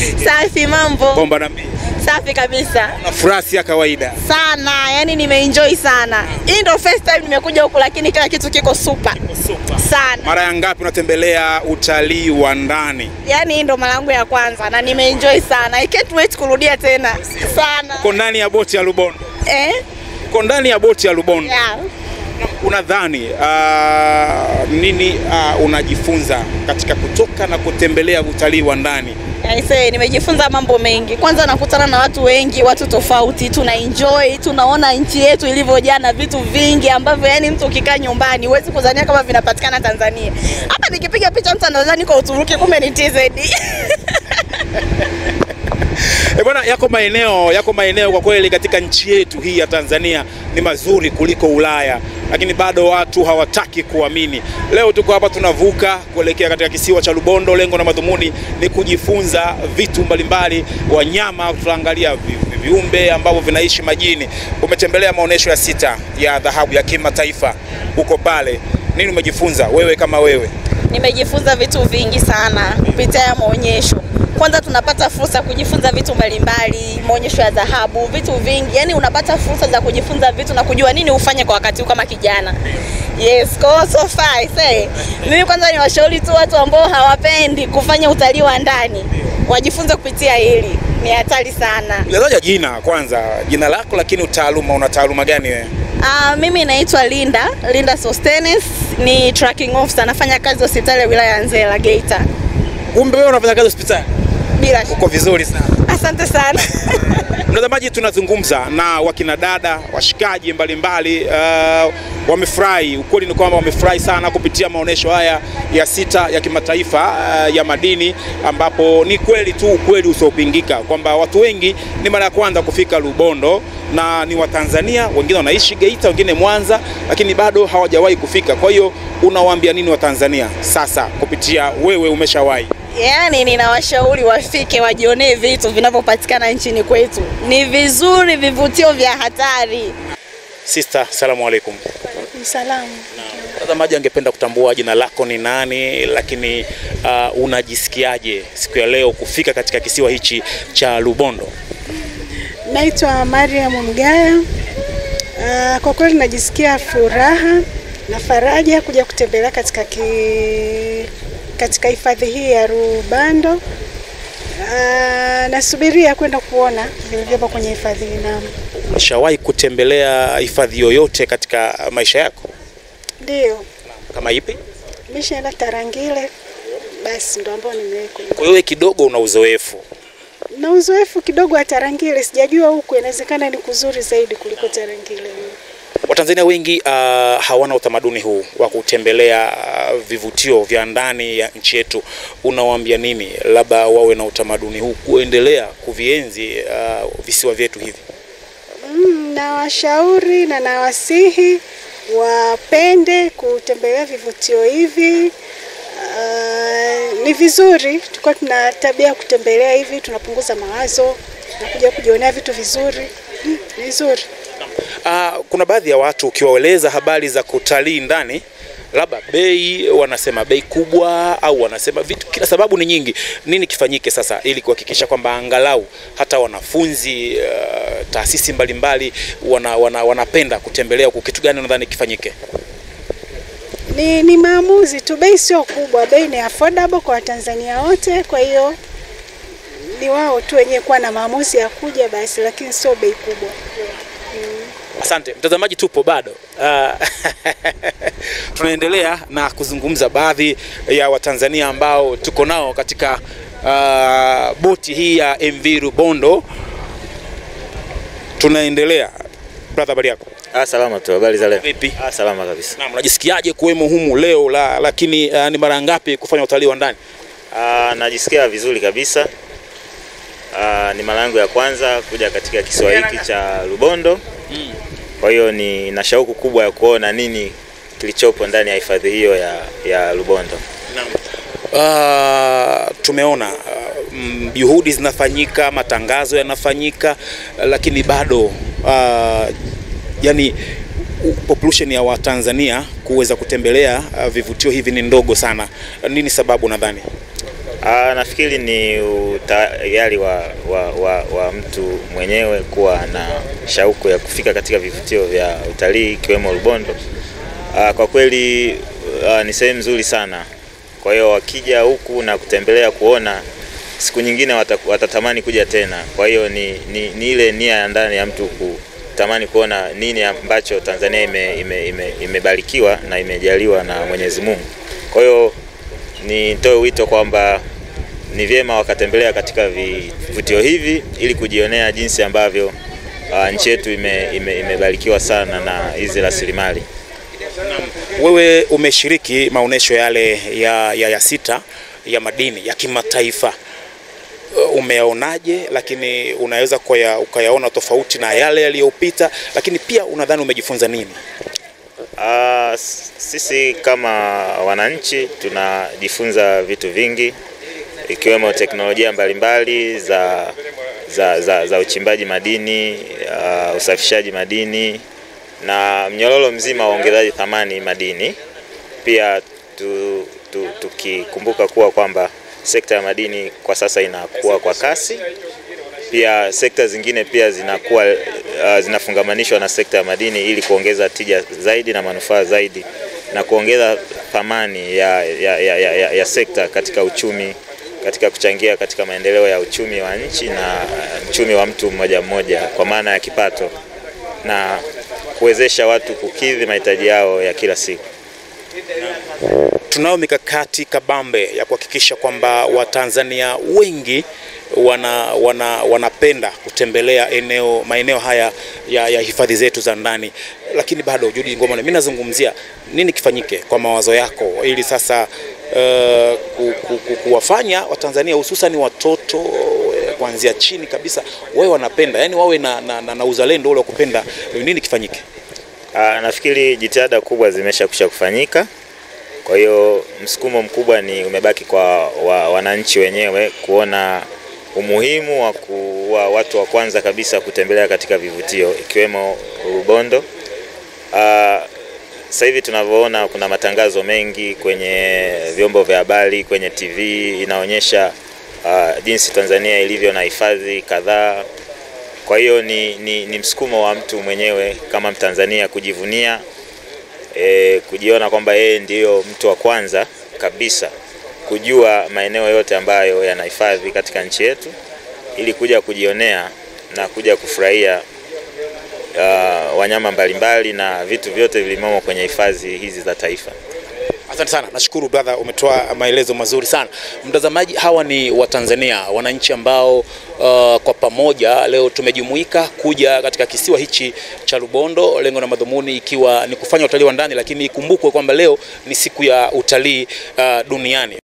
Safi, mambo Bomba na mimi. safi kabisa Na furaha si ya kawaida. sana, yani nimeenjoy sana. Hii ndo first time nimekuja huku, lakini kila kitu kiko super sana. Mara ya ngapi unatembelea utalii wa ndani? Yani hii ndo mara yangu ya kwanza na nimeenjoy sana. I can't wait kurudia tena sana. Uko ndani ya boti ya Lubondo. Eh? Uko ndani ya boti ya Lubondo. Yeah. Unadhani uh, nini uh, unajifunza katika kutoka na kutembelea utalii wa ndani? Aisee, nimejifunza mambo mengi. Kwanza nakutana na watu wengi, watu tofauti, tuna enjoy, tunaona nchi yetu ilivyojaa na vitu vingi ambavyo yani mtu ukikaa nyumbani huwezi kuzania kama vinapatikana Tanzania. Hapa nikipiga picha mtu anadhani kwa Uturuki, kumbe ni TZ. E bwana, yako maeneo yako maeneo kwa kweli katika nchi yetu hii ya Tanzania ni mazuri kuliko Ulaya, lakini bado watu hawataki kuamini. Leo tuko hapa tunavuka kuelekea katika kisiwa cha Lubondo. Lengo na madhumuni ni kujifunza vitu mbalimbali, wanyama, tutaangalia vi- vi- viumbe ambavyo vinaishi majini. Umetembelea maonyesho ya sita ya dhahabu ya kimataifa huko pale, nini umejifunza wewe kama wewe? Nimejifunza vitu vingi sana kupitia ya maonyesho. Kwanza tunapata fursa ya kujifunza vitu mbalimbali, maonyesho ya dhahabu, vitu vingi. Yani unapata fursa za kujifunza vitu na kujua nini ufanye kwa wakati huu kama kijana. Yes, kwa hiyo so far I say, mimi kwanza ni washauri tu watu ambao hawapendi kufanya utalii wa ndani wajifunze kupitia hili. Ni hatari sana. Unataja jina kwanza, jina lako, lakini utaaluma, una taaluma gani wewe? Uh, mimi naitwa Linda, Linda Sostenes, ni tracking officer, nafanya kazi hospitali ya wilaya ya Nzega Geita. Kumbe wewe unafanya kazi hospitali? Bila shaka. Uko vizuri sana. Asante sana. Mtazamaji, tunazungumza na wakina dada washikaji mbalimbali uh, wamefurahi. Ukweli ni kwamba wamefurahi sana kupitia maonyesho haya ya sita ya kimataifa uh, ya madini, ambapo ni kweli tu ukweli usiopingika kwamba watu wengi ni mara ya kwanza kufika Lubondo na ni Watanzania, wengine wanaishi Geita, wengine Mwanza, lakini bado hawajawahi kufika. Kwa hiyo unawaambia nini Watanzania sasa kupitia wewe, umeshawahi? Yaani ninawashauri wafike wajionee vitu vinavyopatikana nchini kwetu. Ni vizuri, vivutio vya hatari. Sister, salamu alaikum. Salamu. Mtazamaji angependa kutambua jina lako ni nani, lakini uh, unajisikiaje siku ya leo kufika katika kisiwa hichi cha Lubondo? Naitwa Mariam Mgaya. Ah, Kwa kweli najisikia furaha na faraja kuja kutembelea katika ki, katika hifadhi hii ya Rubando. Ah, Nasubiria kwenda kuona vilivyopo kwenye hifadhi hii. Naam, Umeshawahi kutembelea hifadhi yoyote katika maisha yako? ndio Kama ipi? nimeshaenda Tarangire, basi ndo ambao nimewekwa Kwa hiyo kidogo una uzoefu. na uzoefu kidogo wa Tarangire. Sijajua huku, inawezekana ni kuzuri zaidi kuliko Tarangire. Watanzania wengi uh, hawana utamaduni huu wa kutembelea uh, vivutio vya ndani ya nchi yetu. Unawaambia nini labda wawe na utamaduni huu kuendelea kuvienzi uh, visiwa vyetu hivi? Mm, nawashauri na nawasihi wapende kutembelea vivutio hivi. Uh, ni vizuri tulikuwa tuna tabia ya kutembelea hivi, tunapunguza mawazo na kuja kujionea vitu vizuri. Mm, ni vizuri. Uh, kuna baadhi ya watu ukiwaeleza habari za kutalii ndani, labda bei, wanasema bei kubwa au wanasema vitu, kila sababu ni nyingi. Nini kifanyike sasa ili kuhakikisha kwamba angalau hata wanafunzi uh, taasisi mbalimbali wana, wana, wanapenda kutembelea huku? Kitu gani unadhani kifanyike? Ni, ni maamuzi tu, bei sio kubwa, bei ni affordable kwa Watanzania wote. Kwa hiyo ni wao tu wenyewe kuwa na maamuzi ya kuja basi, lakini sio bei kubwa. Asante mtazamaji, tupo bado uh, tunaendelea na kuzungumza baadhi ya Watanzania ambao tuko nao katika uh, boti hii ya MV Rubondo. Tunaendelea brother, habari yako? Ah, salama tu. Habari za leo? Vipi? Ah, salama kabisa. Naam, unajisikiaje kuwemo humu leo la, lakini uh, ni mara ngapi kufanya utalii wa ndani? Ah, najisikia vizuri kabisa. Ah, ni mara yangu ya kwanza kuja katika kisiwa hiki cha Lubondo. Kwa hiyo ni na shauku kubwa ya kuona nini kilichopo ndani ya hifadhi hiyo ya, ya Lubondo. Uh, tumeona uh, mm, juhudi zinafanyika, matangazo yanafanyika, uh, lakini bado uh, yani u- population ya Watanzania kuweza kutembelea uh, vivutio hivi ni ndogo sana. Nini sababu nadhani? Ah, nafikiri ni utayari wa, wa, wa, wa mtu mwenyewe kuwa na shauku ya kufika katika vivutio vya utalii ikiwemo Rubondo. Ah, kwa kweli ah, ni sehemu nzuri sana. Kwa hiyo wakija huku na kutembelea kuona, siku nyingine wata, watatamani kuja tena. Kwa hiyo ni, ni, ni ile nia ya ndani ya mtu kutamani kuona nini ambacho Tanzania ime, ime, ime, imebarikiwa na imejaliwa na Mwenyezi Mungu. Kwa hiyo nitoe wito kwamba ni vyema wakatembelea katika vivutio hivi ili kujionea jinsi ambavyo uh, nchi yetu ime, ime, imebarikiwa sana na hizi rasilimali. Wewe umeshiriki maonyesho yale ya, ya, ya sita ya madini ya kimataifa Uh, umeyaonaje? Lakini unaweza kuya, ukayaona tofauti na yale yaliyopita, lakini pia unadhani umejifunza nini? Uh, sisi kama wananchi tunajifunza vitu vingi ikiwemo teknolojia mbalimbali za, za, za, za uchimbaji madini uh, usafishaji madini na mnyororo mzima wa ongezaji thamani madini. Pia tu, tu, tukikumbuka kuwa kwamba sekta ya madini kwa sasa inakuwa kwa kasi. Pia sekta zingine pia zinakuwa uh, zinafungamanishwa na sekta ya madini ili kuongeza tija zaidi na manufaa zaidi na kuongeza thamani ya, ya, ya, ya, ya sekta katika uchumi katika kuchangia katika maendeleo ya uchumi wa nchi na uchumi wa mtu mmoja mmoja kwa maana ya kipato na kuwezesha watu kukidhi mahitaji yao ya kila siku. Tunayo mikakati kabambe ya kuhakikisha kwamba Watanzania wengi wana, wana, wanapenda kutembelea eneo maeneo haya ya, ya hifadhi zetu za ndani, lakini bado Judy Ngoma, mimi nazungumzia nini kifanyike kwa mawazo yako ili sasa uh, ku, ku, ku, kuwafanya Watanzania hususan watoto eh, kuanzia chini kabisa wawe wanapenda, yani wawe na, na, na, na uzalendo ule wa kupenda. Nini kifanyike? Aa, nafikiri jitihada kubwa zimesha kusha kufanyika. Kwa hiyo msukumo mkubwa ni umebaki kwa wa, wananchi wenyewe kuona umuhimu wa kuwa watu wa kwanza kabisa kutembelea katika vivutio ikiwemo Rubondo. Uh, sasa hivi tunavyoona kuna matangazo mengi kwenye vyombo vya habari, kwenye TV inaonyesha uh, jinsi Tanzania ilivyo na hifadhi kadhaa. Kwa hiyo ni, ni, ni msukumo wa mtu mwenyewe kama Mtanzania kujivunia e, kujiona kwamba yeye ndiyo mtu wa kwanza kabisa kujua maeneo yote ambayo yanahifadhi katika nchi yetu ili kuja kujionea na kuja kufurahia uh, wanyama mbalimbali na vitu vyote vilimomo kwenye hifadhi hizi za taifa. Asante sana, nashukuru brother, umetoa maelezo mazuri sana. Mtazamaji, hawa ni Watanzania, wananchi ambao uh, kwa pamoja leo tumejumuika kuja katika kisiwa hichi cha Rubondo, lengo na madhumuni ikiwa ni kufanya utalii wa ndani, lakini ikumbukwe kwamba leo ni siku ya utalii uh, duniani.